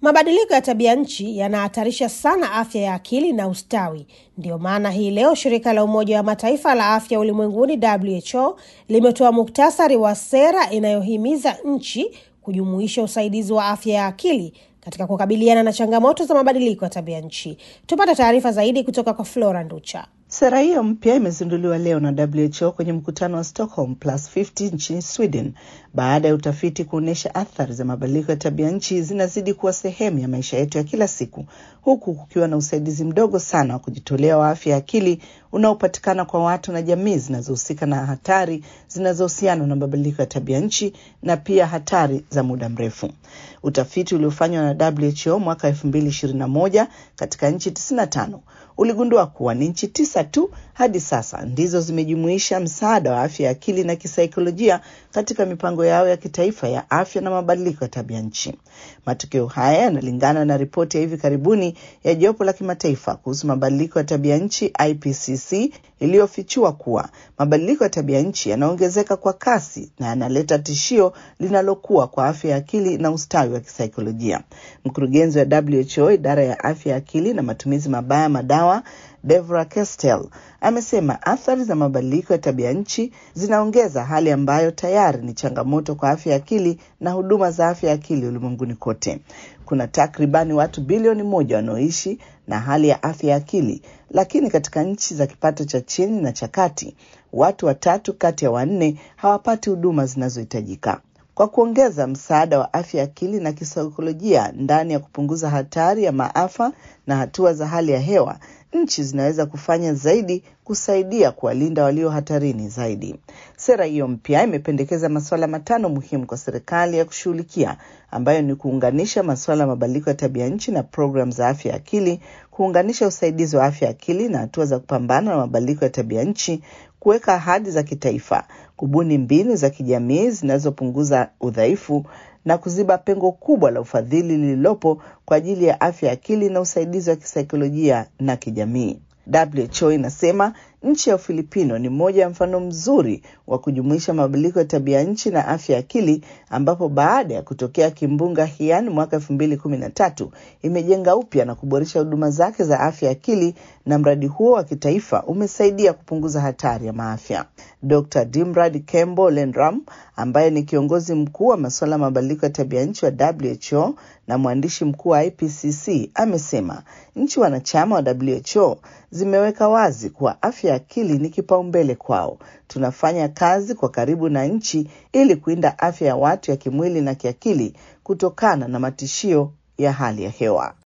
Mabadiliko ya tabia nchi yanahatarisha sana afya ya akili na ustawi. Ndiyo maana hii leo shirika la Umoja wa Mataifa la afya ulimwenguni WHO limetoa muktasari wa sera inayohimiza nchi kujumuisha usaidizi wa afya ya akili katika kukabiliana na changamoto za mabadiliko ya tabia nchi. Tupate taarifa zaidi kutoka kwa Flora Nducha. Sera hiyo mpya imezinduliwa leo na WHO kwenye mkutano wa Stockholm Plus 50 nchini Sweden baada ya utafiti kuonyesha athari za mabadiliko ya tabia nchi zinazidi kuwa sehemu ya maisha yetu ya kila siku, huku kukiwa na usaidizi mdogo sana wa kujitolea wa afya ya akili unaopatikana kwa watu na jamii zinazohusika na hatari zinazohusiana na mabadiliko ya tabia nchi na pia hatari za muda mrefu. Utafiti uliofanywa na WHO mwaka 2021 katika nchi 95 uligundua kuwa ni nchi tisa tu hadi sasa ndizo zimejumuisha msaada wa afya ya akili na kisaikolojia katika mipango yao ya kitaifa ya afya na mabadiliko ya tabia nchi. Matokeo haya yanalingana na ripoti ya hivi karibuni ya jopo la kimataifa kuhusu mabadiliko ya tabia nchi IPCC iliyofichua kuwa mabadiliko ya tabia nchi yanaongezeka kwa kasi na yanaleta tishio linalokuwa kwa afya ya akili na ustawi wa kisaikolojia. Mkurugenzi wa WHO idara ya afya ya akili na matumizi mabaya madawa Devra Kestel amesema athari za mabadiliko ya tabia nchi zinaongeza hali ambayo tayari ni changamoto kwa afya ya akili na huduma za afya ya akili ulimwenguni kote. Kuna takribani watu bilioni moja wanaoishi na hali ya afya ya akili, lakini katika nchi za kipato cha chini na cha kati, watu watatu kati ya wanne hawapati huduma zinazohitajika. Kwa kuongeza msaada wa afya ya akili na kisaikolojia ndani ya kupunguza hatari ya maafa na hatua za hali ya hewa, nchi zinaweza kufanya zaidi kusaidia kuwalinda walio hatarini zaidi. Sera hiyo mpya imependekeza masuala matano muhimu kwa serikali ya kushughulikia, ambayo ni kuunganisha masuala ya mabadiliko ya tabia nchi na programu za afya ya akili, kuunganisha usaidizi wa afya ya akili na hatua za kupambana na mabadiliko ya tabia nchi, kuweka ahadi za kitaifa, kubuni mbinu za kijamii zinazopunguza udhaifu na kuziba pengo kubwa la ufadhili lililopo kwa ajili ya afya ya akili na usaidizi wa kisaikolojia na kijamii. WHO inasema nchi ya Ufilipino ni moja ya mfano mzuri wa kujumuisha mabadiliko ya tabia nchi na afya ya akili, ambapo baada ya kutokea kimbunga Haiyan mwaka elfu mbili kumi na tatu imejenga upya na kuboresha huduma zake za afya ya akili, na mradi huo wa kitaifa umesaidia kupunguza hatari ya maafya. Dr Dimrad Kembo Lendram ambaye ni kiongozi mkuu wa masuala ya mabadiliko ya tabia nchi wa WHO na mwandishi mkuu wa IPCC amesema nchi wanachama wa WHO zimeweka wazi kuwa afya ya akili ni kipaumbele kwao. Tunafanya kazi kwa karibu na nchi ili kulinda afya ya watu ya kimwili na kiakili kutokana na matishio ya hali ya hewa.